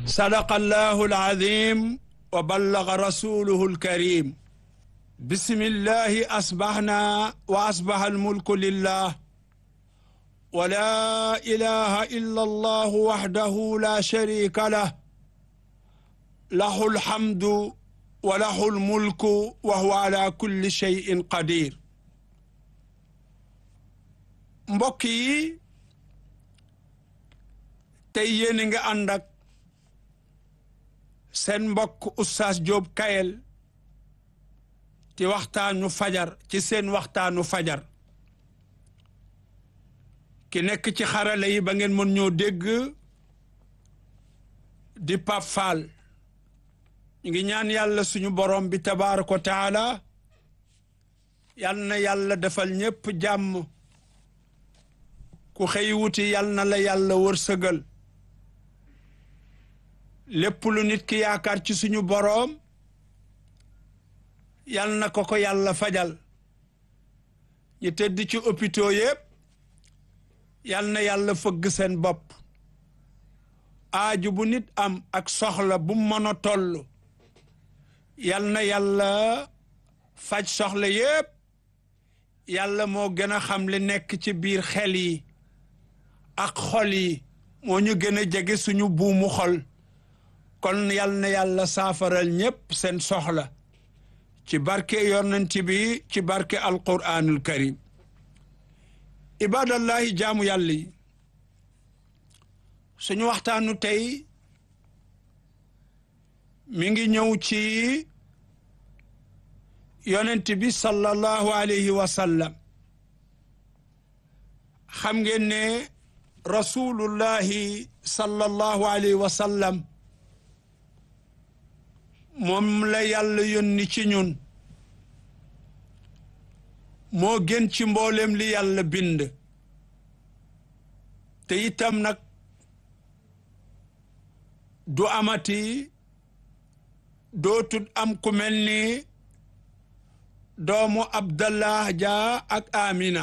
sadaqa allahu alazim wa ballaga rasuluhu alkarim bismillahi asbahna wa asbaha almulku lillah wa la ilaha illa allah wahdahu la sharika lah lahu alhamdu wa lahu almulku wa huwa ala kulli shay'in qadir mbokk yi tey yéen nga ànd ak seen mbokk Oustaz Diop Kayel ci waxtaanu fajar ci seen waxtaanu fajar ki nekk ci xarala yi ba ngeen mën ñoo dégg di Pape Fall ñu ngi ñaan yàlla suñu borom bi tabaaraka wa taala yal na yàlla defal ñépp jàmm ku xëy wuti yal na la yàlla wërsëgal lépp lu nit ki yaakaar ci suñu boroom yal na ko ko yàlla fajal ñu tëdd ci hôpitaux yépp yal na yàlla fëgg seen bopp aaju bu nit am ak soxla bu mën a toll yal na yàlla faj soxla yépp yàlla moo gën a xam li nekk ci biir xel yi ak xol yi moo ñu gën a jege suñu buumu xol kon yal na yàlla saafaral ñépp seen soxla ci barke yonent bi ci barke alquranul karim ibadallahi jaamu yàlla yi suñu waxtaanu tey mi ngi ñëw ci yonent bi sallallahu alayhi wa sallam xam ngeen ne rasulullahi sallallahu alayhi wa sallam moom la yàlla yónni ci ñun moo gën ci mboolem li yàlla bind te itam nag du amati dootul am ku mel ni doomu abdallah ja ak amina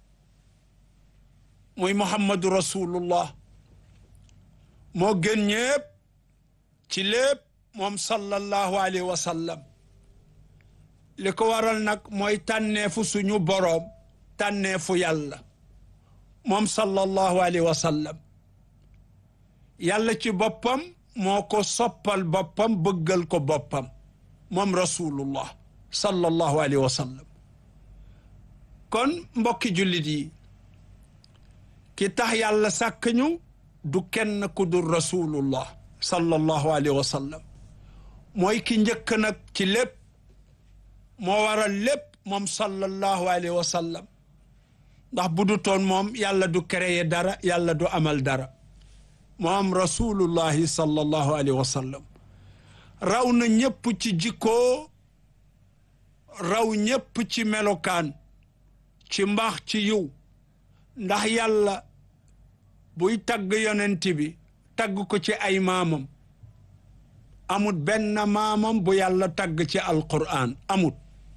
muy muhammadu rasulullah moo gën ñépp ci lépp moom sallallahu alayhi wa sallam li ko waral nag mooy tànneefu suñu boroom tànneefu yàlla moom sallallahu alayhi wa sallam yàlla ci boppam moo ko soppal boppam bëggal ko boppam moom rasulullah sallallahu alayhi wa sallam kon mbokki jullit yi ki tax yàlla sàkk ñu du kenn ku dul rasulullah sallallahu alayhi wa sallam mooy ki njëkk nag ci lépp moo waral lépp moom sallallahu alayhi wa sallam ndax bu du toon moom yàlla du créer dara yàlla du amal dara moom rasulullahi sallallahu alayhi wa sallam raw na ñépp ci jikkoo raw ñépp ci melokaan ci mbaax ci yiw ndax yàlla buy tagg yonent bi tagg ko ci ay maamam amut benn maamam bu yàlla tagg ci alquran amut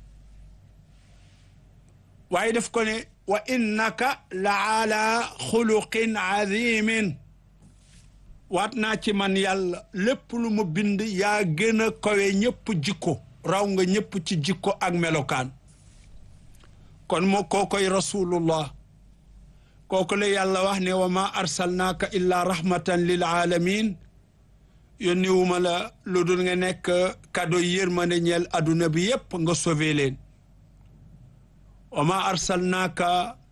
waaye def ko ne wa innaka la ala xuluqin azimin waat naa ci man yàlla lépp lu mu bind yaa gën a kawe ñépp jikko raw nga ñépp ci jikko ak melokaan kon moo koo koy rasulullah kooku la yàlla wax ne wa ma arsalnaaka illa rahmatan lil alamin yónni wuma la lu dul nga nekk cadeau yërmande ñeel adduna bi yépp nga sauvé leen wa ma arsalnaaka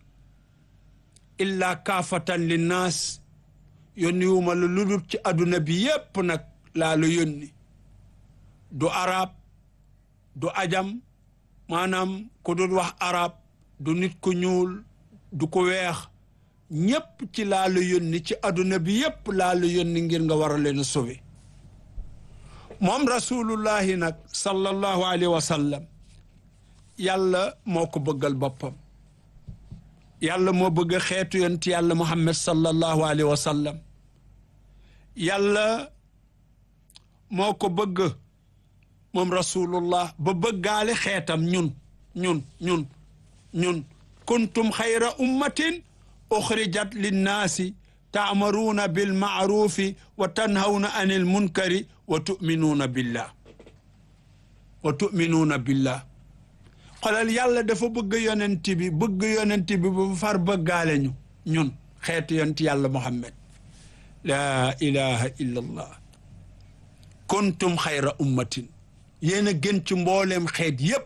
illa kaafatan linnaas yónni wuma la lu dul ci adduna bi yépp nag laa la yónni du arab du ajam maanaam ku dul wax arab du nit ku ñuul du ko weex ñépp ci laa la yónni ci adduna bi yépp laa la yónni ngir nga war a leen sauvé moom rasulullahi nag sallallahu alayhi wa sallam yàlla moo ko bëggal boppam yàlla moo bëgg xeetu yonent yàlla muhammad sallallahu alayhi wa sallam yàlla moo ko bëgg moom rasulullah ba bëggaale xeetam ñun ñun ñun ñun kuntum xayra ummatin uxrijat linnaasi taamaruuna bil maarufi wa tanhawna anil munkari wa tuminuuna billah wa tuminuuna billah xolal yàlla dafa bëgg yonent bi bëgg yonent bi ba far bëggaale ñu ñun xeetu yonent yàlla muhammad laa ilaha illa allah kuntum xayra ummatin yéen a gën ci mbooleem xeet yépp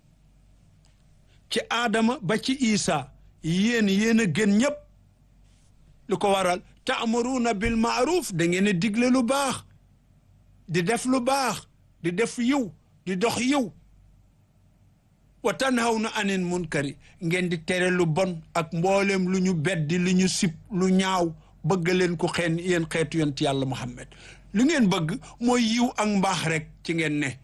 ci aadama ba ci isa yéen yéen a gën ñépp lu ko waral taamuruuna bil maaruf da ngeen a digle lu baax di def lu baax di def yiw di dox yiw wa tanhawna anil munkari ngeen di tere lu bon ak mboolem lu ñu beddi lu ñu sib lu ñaaw bëgg leen ko xeen yéen xeetu yonent yàlla Muhammad lu ngeen bëgg mooy yiw ak mbaax rek ci ngeen ne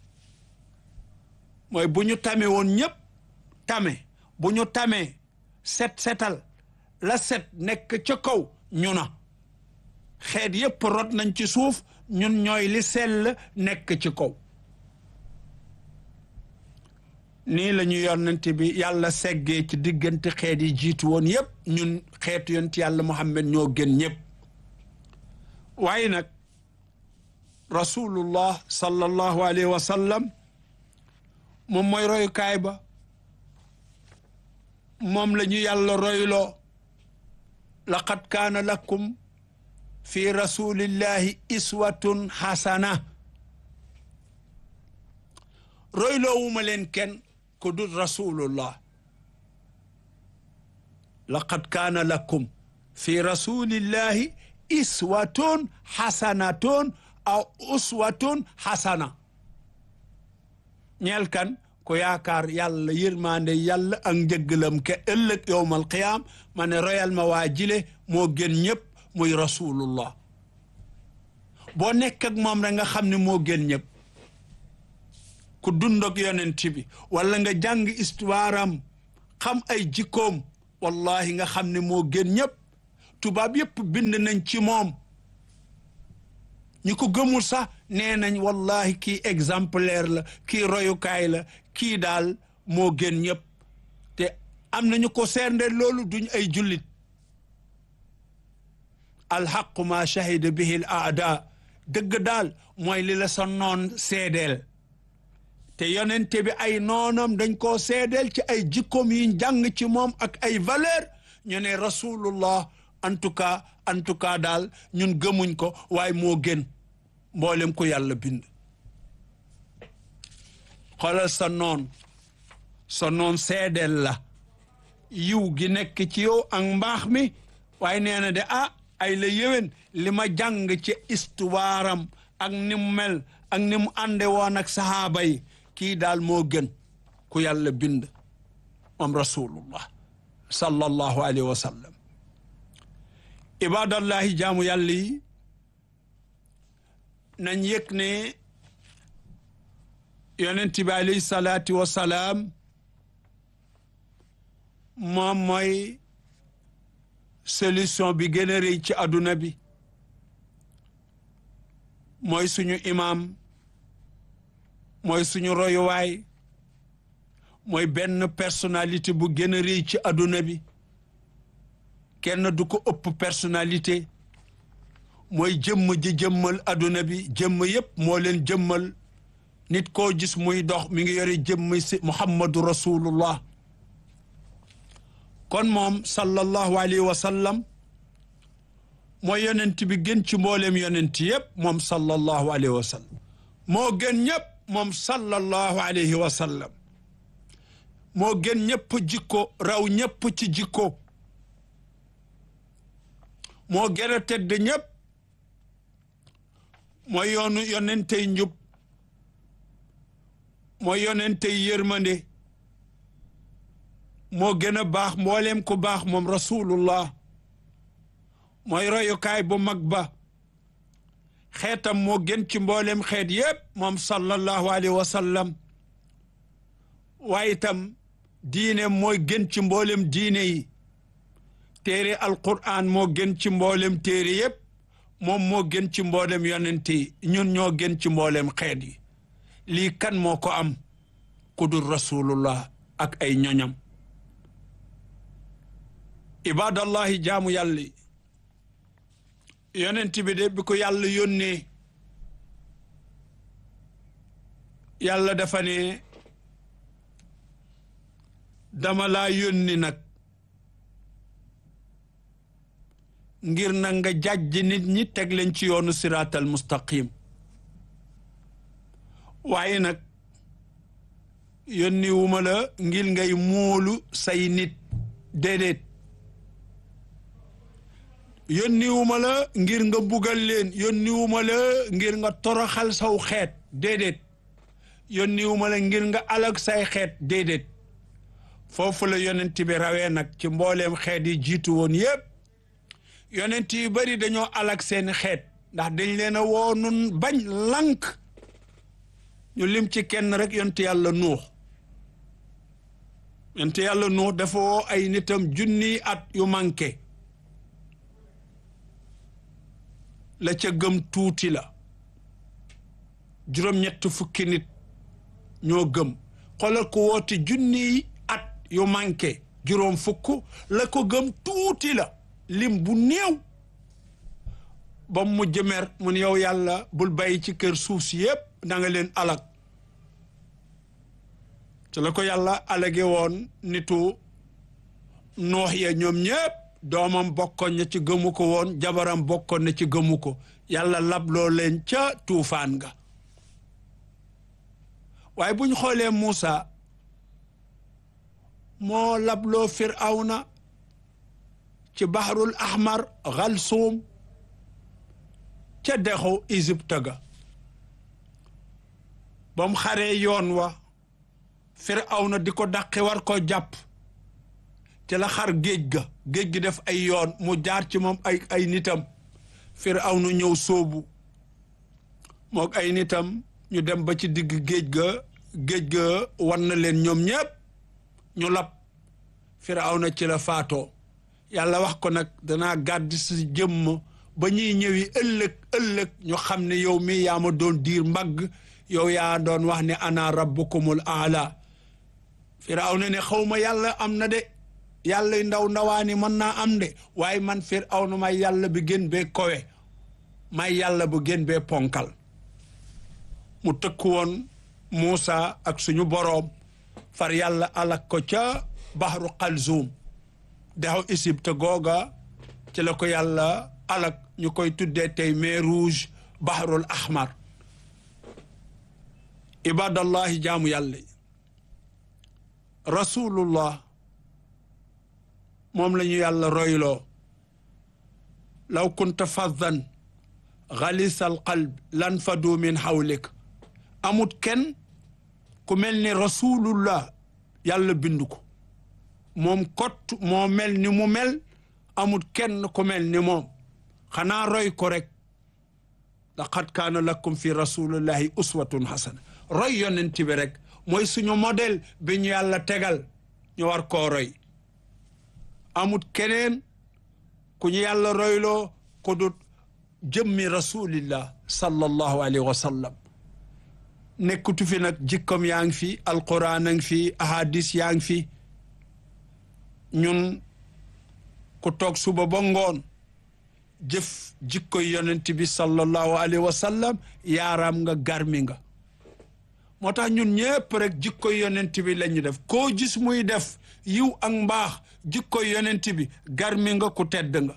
mooy bu ñu tame woon ñépp tame bu ñu tamee set setal la set nekk ca kaw ñu na xeet yépp rot nañ ci suuf ñun ñooy li sell nekk ci kaw nii la ñu yonent bi yàlla seggee ci diggante xeet yi jiitu woon yépp ñun xeetu yonent yàlla Muhammad ñoo gën ñépp waaye nag rasulullah sallallahu alayhi wa sallam moom mooy royukaay ba moom la ñu yàlla royloo laqad kaana lakum fi rasulillahi iswatun hasana royloowuma leen kenn ku dul rasulullah laqad kaana lakum fi rasulillahi iswatun hasanatun aw uswatun hasana ñeel kan ko yaakaar yàlla yërmande yàlla ak njëggalam ke ëllëg yowmal qiyaam ma ne royal ma waa jile moo gën ñëpp muy rasulullah boo nekk ak moom rek nga xam ne moo gën ñëpp ku dund ak yonent bi wala nga jàng histoire am xam ay jikkoom wallahi nga xam ne moo gën ñëpp tubaab yëpp bind nañ ci moom ñi ko gëmul sax nee nañ wallahi kii exemplaire la kii royukaay la kii daal moo gën ñëpp te am nañu ko seende loolu duñ ay jullit alxaqu ma shahida bihi l aada dëgg daal mooy li la sa noon seedeel te yonente bi ay noonam dañ koo seedeel ci ay jikkoom yi jàng ci moom ak ay valeur ñu ne rasulullah en tout cas en tout cas daal ñun gëmuñ ko waaye moo gën mboolem ko yàlla bind xoolal sa noon sa noon seedeel la yiw gi nekk ci yow ak mbaax mi waaye nee na de ah ay la yéwén li ma jàng ci histoire am ak ni mu mel ak ni mu ànde woon ak sahaaba yi kii daal moo gën ku yàlla bind moom rasulullah sallallahu alayhi wa sallam ibadallahi jaamu yàlla yi nañ yëg ne yonent bi alayhi salaatu wa salaam moom mooy solution bi gën a rëy ci adduna bi mooy suñu imam mooy suñu royuwaay mooy benn personnalité bu gën a rëy ci adduna bi kenn du ko ëpp personnalité mooy jëmm ji jëmmal adduna bi jëmm yépp moo leen jëmmal nit koo gis muy dox mi ngi yore jëmm si muhammadu rasulullah kon moom sallallahu alayhi wa sallam mooy yonent bi gën ci mbooleem yonent yépp moom sallallahu alayhi wa sallam moo gën ñëpp moom sallallahu alayhi wa sallam moo gën ñëpp jikko raw ñëpp ci jikko moo gën a tedd ñëpp mooy yoonu yonentey njub mooy yonentey yërmande moo gën a baax mbooleem ku baax moom rasulullah mooy royukaay bu mag ba xeetam moo gën ci mbooleem xeet yépp moom sallallahu alayhi wa sallam waaye itam diine mooy gën ci mboolem diine yi téere alquran moo gën ci mboolem téere yépp moom moo gën ci mboolem yonent yi ñun ñoo gën ci mboolem xeet yi lii kan moo ko am ku dul rasulullah ak ay ñoñam ibadallahi jaamu yàlla yonent bi de bi ko yàlla yónnee yàlla dafa ne dama laa yónni nag ngir na nga jàjj nit ñi teg leen ci yoonu siraatal mustaqim waaye nag yónni wu ma la ngir ngay móolu say nit déedéet yónni wu ma la ngir nga bugal leen yónni wu ma la ngir nga toroxal saw xeet déedéet yónni wu ma la ngir nga alag say xeet déedéet foofu la yonent bi rawee nag ci mbooleem xeet yi jiitu woon yépp yonent yu bari dañoo alag seeni xeet ndax dañ leen a woo nun bañ lank ñu lim ci kenn rek yonent yàlla nuux yonent yàlla nuux dafa woo ay nitam junniy at yu manqué la ca gëm tuuti la juróom-ñett fukki nit ñoo gëm xoolal ko woote junniy at yu manqué juróom fukk la ko gëm tuuti la lim bu néew ba mu mujj mer mun yow yàlla bul bàyyi ci kër suuf si yépp da nga leen alag ci la ko yàlla alage woon nitu noox ya ñoom ñépp doomam bokkoon na ci gëmu ko woon jabaram bokkoon na ci gëmu ko yàlla labloo leen ca tuufaan nga waaye buñ xoolee Muusa moo labloo Firawna ci bahrul ahmar Xalsuum ca dexu Égypte ga ba mu xaree yoon wa Firawna di ko dàqi war ko jàpp ci la xar géej ga géej gi def ay yoon mu jaar ci moom ay ay nitam Firawna ñëw sóobu mook ay nitam ñu dem ba ci digg géej ga géej ga wan na leen ñoom ñépp ñu lab Firawna ci la faatoo yàlla wax ko nag danaa gàdd si jëmm ba ñuy ñëwi ëllëg ëllëg ñu xam ne yow mi yaa ma doon diir mbagg yow yaa doon wax ne ana rabbukumul aala Firawna ne xaw ma yàlla am na de yàlla ndaw ndawaani mën naa am de waaye man Firawna may yàlla bi gën bee kowe may yàlla bu gën bee ponkal mu tëkku woon Muusa ak suñu boroom far yàlla alak ko ca baxru Xalzuum dexu Égypte googa ci la ko yàlla alak ñu koy tuddee tey mer rouge bahrul ahmar ibadallahi jaamu yàlla yi rasulullah moom la ñu yàlla royloo law kunta faddan xalisal qalb lan fadu min xawlik amut kenn ku mel ni rasulullah yàlla bindu ko moom kott moo mel ni mu mel amut kenn ku mel ni moom xanaa roy ko rek laqad kaana lakum fi rasulillahi uswatun hasana roy yonent bi rek mooy suñu modèle bi ñu yàlla tegal ñu war koo roy amut keneen ku ñu yàlla royloo ku dut jëmmi rasulillah sallallahu alayhi wa sallam nekkutu fi nag jikkom yaa ngi fi alquran a ngi fi ahadis yaa ngi fi ñun ku toog suba ba ngoon jëf jikkoy yonent bi sallallahu alayhi wa sallam yaaraam nga garmi nga moo tax ñun ñépp rek jikkoy yonent bi la ñu def koo gis muy def yiw ak mbaax jikkoy yonent bi garmi nga ku tedd nga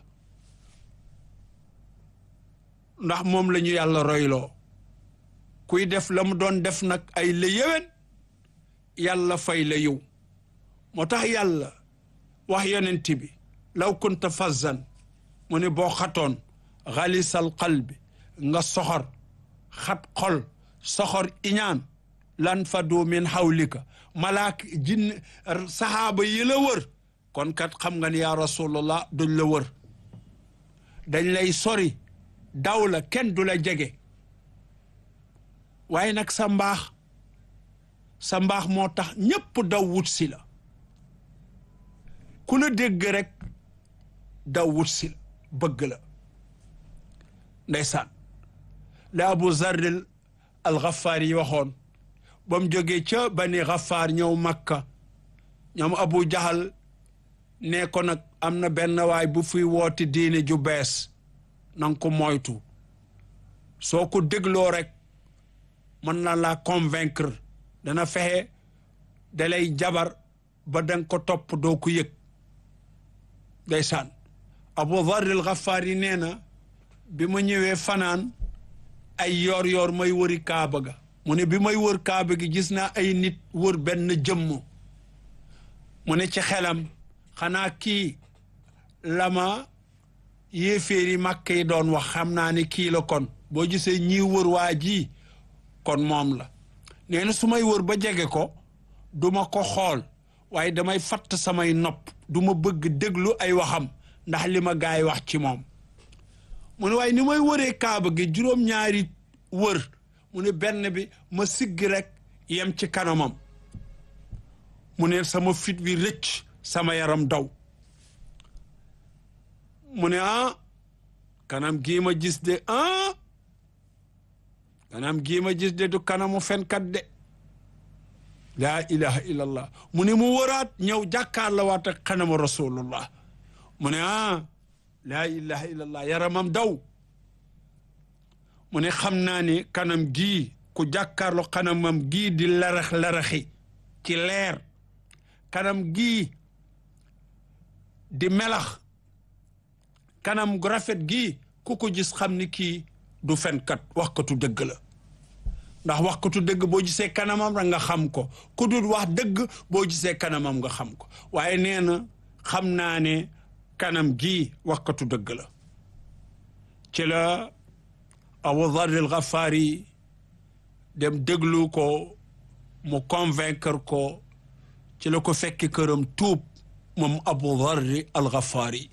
ndax moom la ñu yàlla royloo kuy def la mu doon def nag ay la yéwén yàlla fay la yiw moo tax yàlla wax yonent bi law kunta fazzan mu ne boo xatoon xalisal qalbi nga soxor xat xol soxor iñaan lan fadu min xawlika malaak jinn saxaaba yi la wër kon kat xam nga ni yaa rasulallah duñ la wër dañ lay sori daw la kenn du la jege waaye nag sa mbaax sa mbaax moo tax ñépp daw wut si la ku la dégg rek daw wut si la bëgg la ndeysaan la abu zarril al xafaar yi waxoon ba mu jógee ca bani xafaar ñëw makka ñoom abu jahal ne ko nag am na benn waay bu fuy wooti diine ju bees na nga ko moytu soo ko dégloo rek mën na la convaincre dana fexe da lay jabar ba danga ko topp doo ko yëg ndeysaan Abu Dharr al-Ghaffaari nee na bi ma ñëwee fanaan ay yoor yoor may wëri kaaba ga mu ne bi may wër kaaba gi gis naa ay nit wër benn jëmm mu ne ci xelam xanaa kii lama yéeféeri màkk yi doon wax xam naa ne kii la kon boo gisee ñii wër waa ji kon moom la nee na su may wër ba jege ko duma ko xool waaye damay fatt samay nopp du ma bëgg déglu ay waxam ndax li ma gaay wax ci moom mu ne waaye ni may wëree kaaba gi juróom-ñaari wër mu ne benn bi ma siggi rek yem ci kanamam mu ne sama fit bi rëcc sama yaram daw mu ne ah kanam gii ma gis de ah kanam gii ma gis de du kanamu fenkat de laa ilaha illallah mu ne mu wëraat ñëw jàkkaar la waat ak kanamu rasulullah mu ne ah laa ilaha illallah yaramam daw mu ne xam naa ne kanam gii ku jàkkaarlo kanamam gii di larax-laraxi ci leer kanam gii di melax kanam gu rafet gii ku ko gis xam ni kii du fenkat waxkatu dëgg la ndax waxkatu dëgg boo gisee kanamam rek nga xam ko ku dul wax dëgg boo gisee kanamam nga xam ko waaye nee na xam naa ne kanam gii waxkatu dëgg la ci la Abu Dharr al-Ghafari dem déglu ko mu convaincre ko ci la ko fekki këram tuub moom Abu Dharr al-Ghafari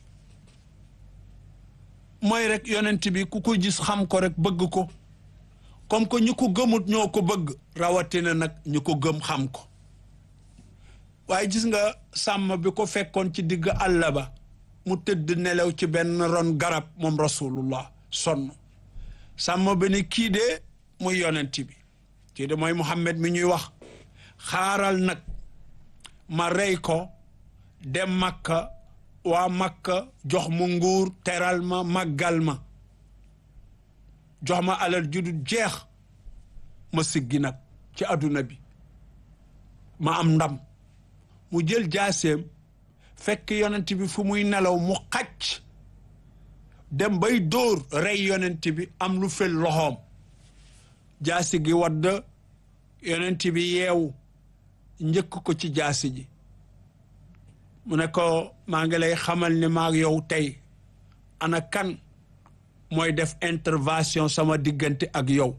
mooy rek yonent bi ku ko gis xam ko rek bëgg ko comme que ñu ko gëmut ñoo ko bëgg rawatina nag ñu ko gëm xam ko waaye gis nga sàmm bi ko fekkoon ci digg àll ba mu tëdd nelaw ci benn ron garab moom rasulullah sonn sàmm bi ne kii de muy yonent bi kii de mooy Muhammad mi ñuy wax xaaral nag ma rey ko dem Makka waa Makka jox ma nguur teral ma màggal ma jox ma alal judul jeex ma siggi nag ci adduna bi ma am ndam mu jël jaaseem fekk yonent bi fu muy nelaw mu xacc dem bay dóor rey yonent bi am lu fel loxoom jaasi gi wadd yonent bi yeewu njëkk ko ci jaasi ji mu ne ko maa ngi lay xamal ni maag yow tey ana kan mooy def intervention sama diggante ak yow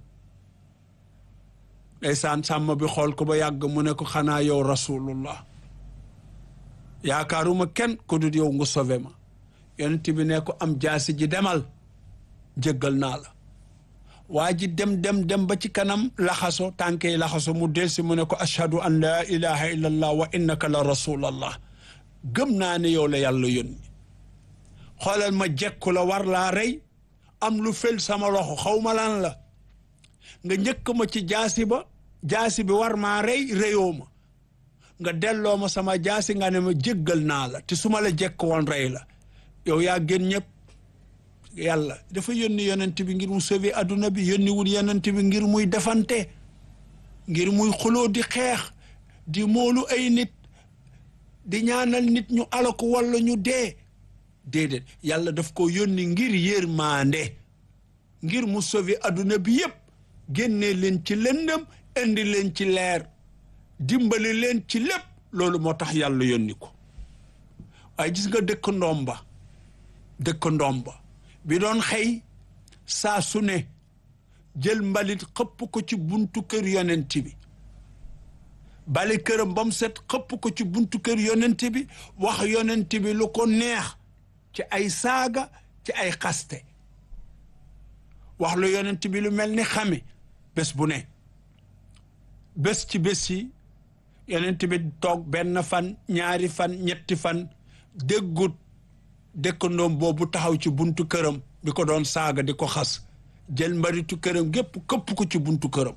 ndeysaan sàmm bi xool ko ba yàgg mu ne ko xanaa yow rasulullah yaakaaruma kenn ko dul yow nga sauvé ma yonent bi ne ko am jaasi ji demal jéggal naa la waa ji dem dem dem ba ci kanam laxaso tànke yi laxaso mu delsi mu ne ko ashhadu an laa ilaha illa allah wa innaka la rasulallah gëm naa ne yow la yàlla yónni xoolal ma jekku la war laa rey am lu fel sama loxo xaw ma lan la nga njëkk ma ci jaasi ba jaasi bi war maa rey reyoo ma nga delloo ma sama jaasi nga ne ma jéggal naa la te su ma la jekk woon rey la yow yaa gën ñëpp yàlla dafa yónni yonent bi ngir mu sauver adduna bi yónni wul yonent bi ngir muy defante ngir muy xuloo di xeex di moolu ay nit di ñaanal nit ñu alako walla ñu dee déedéet yàlla daf ko yónni ngir yërmande ngir mu sauver adduna bi yépp génnee leen ci lëndëm indi leen ci leer dimbali leen ci lépp loolu moo tax yàlla yónni ko waaye gis nga dëkk ndomba dëkk ndomba bi doon xëy saa su ne jël mbalit xëpp ko ci buntu kër yonent bi bali këram ba mu set xëpp ko ci buntu kër yonent bi wax yonent bi lu ko neex ci ay saaga ci ay xaste wax lu yonent bi lu mel ni xame bés bu ne bés ci bés yi yonent bi toog benn fan ñaari fan ñetti fan déggut dëkkandoom boobu taxaw ci buntu këram di ko doon saaga di ko xas jël mbaritu këram gépp këpp ko ci buntu këram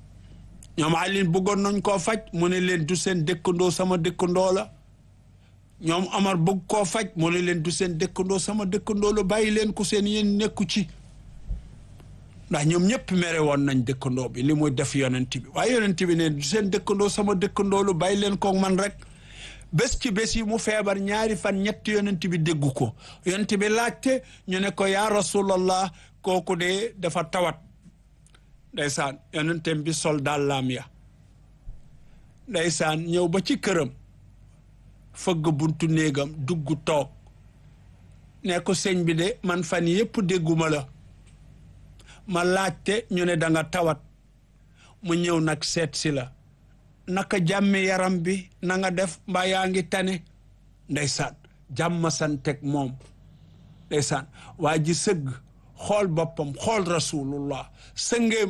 ñoom Alioune bëggoon nañ koo faj mu ne leen du seen dëkkandoo sama dëkkandoo la ñoom Omar bëgg koo faj mu ne leen du seen dëkkandoo sama dëkkandoo la bàyyi leen ko seen yéen nekku ci ndax ñoom ñëpp mere woon nañ dëkkandoo bi li muy def yonent bi waaye yonent bi ne du seen dëkkandoo sama dëkkandoo lu bàyyi leen ko man rek bés ci bés yi mu feebar ñaari fan ñetti yonent bi déggu ko yonent bi laajte ñu ne ko yaa rasulallah kooku de dafa tawat ndeysaan yonentem bi sol dàllaam ya ndeysaan ñëw ba ci këram fëgg buntu néegam dugg toog ne ko sëñ bi de man fan yépp dégguma la ma laajte ñu ne da nga tawat mu ñëw nag seet si la naka jàmmi yaram bi na nga def mbaa yaa ngi tane ndeysaan jàmm santeg moom ndeysaan waa ji sëgg xool boppam xool rasulullah sëngéem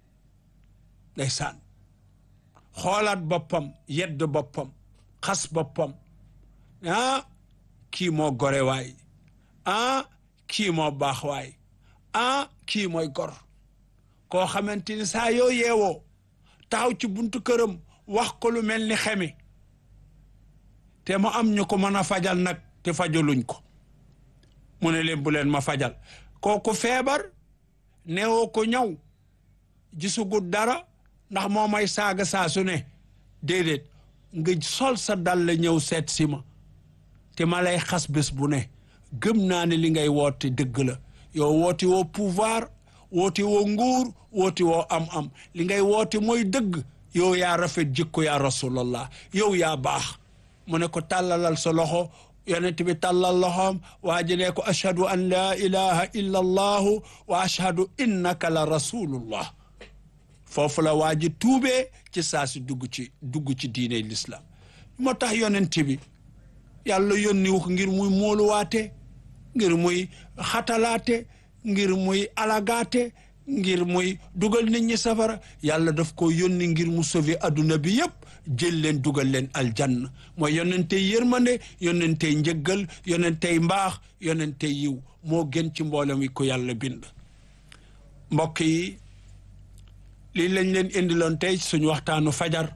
ndeysaan xoolaat boppam yedd boppam xas boppam ah kii moo gore waay ah kii moo baax waay ah kii mooy gor koo xamante ni saa yoo yeewoo taxaw ci buntu këram wax ko lu mel ni xemi te mu am ñu ko mën a fajal nag te fajaluñ ko mu ne leen bu leen ma fajal kooku feebar neewoo ko ñëw gisugut dara ndax moo may saaga saa su ne déedéet nga sol sa dal la ñëw seet si ma te ma lay xas bés bu ne gëm naa ne li ngay woote dëgg la yow woote woo pouvoir woote woo nguur woote woo am-am li ngay woote mooy dëgg yow yaa rafet jikko yaa rasulallah yow yaa baax mu ne ko tàllalal sa loxo yonent bi tàllal loxoom waa ji ne ko ashhadu an laa ilaha illa allahu wa ashhadu innaka la rasulullah foofu la waa ji tuubee ci saa si dugg ci dugg ci diine l'islam moo tax yonent bi yàlla yónni wu ko ngir muy móoluwaate ngir muy xatalaate ngir muy alagaate ngir muy dugal nit ñi safara yàlla daf ko yónni ngir mu sauver adduna bi yépp jël leen dugal leen aljanna mooy yonentey yërmande yonentey njëggal yonentey mbaax yonentey yiw moo gën ci mboolem wi ko yàlla bind mbokk yi lii lañ leen indiloon tey suñu waxtaanu fajar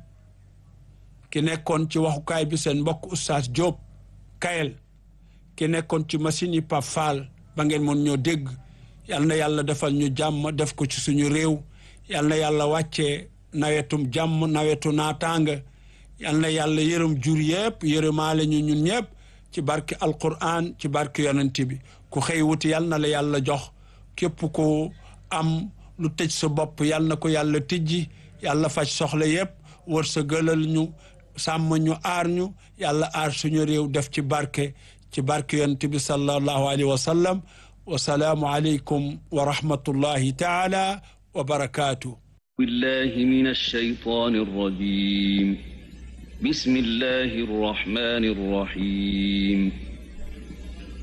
ki nekkoon ci waxukaay bi seen mbokk oustaz Diop Kayel ki nekkoon ci machine yi Pape Fall ba ngeen mën ñoo dégg yal na yàlla defal ñu jàmm def ko ci suñu réew yal na yàlla wàccee nawetum jàmm nawetu naataanga yal na yàlla yërëm jur yëpp yërëmaale ñu ñun ñëpp ci barke alquran ci barke yonent bi ku xëy wuti yal na la yàlla jox képp ku am lu tëj sa bopp yal na ko yàlla tijji yàlla faj soxla yëpp wër sa gëlal ñu sàmm ñu aar ñu yàlla aar suñu réew def ci barke ci barke yonent bi sallallahu alayhi wa sallam wasalaamu aleykum wa rahmatullahi taala wa barakaatu بالله من الشيطان الرجيم بسم الله الرحمن الرحيم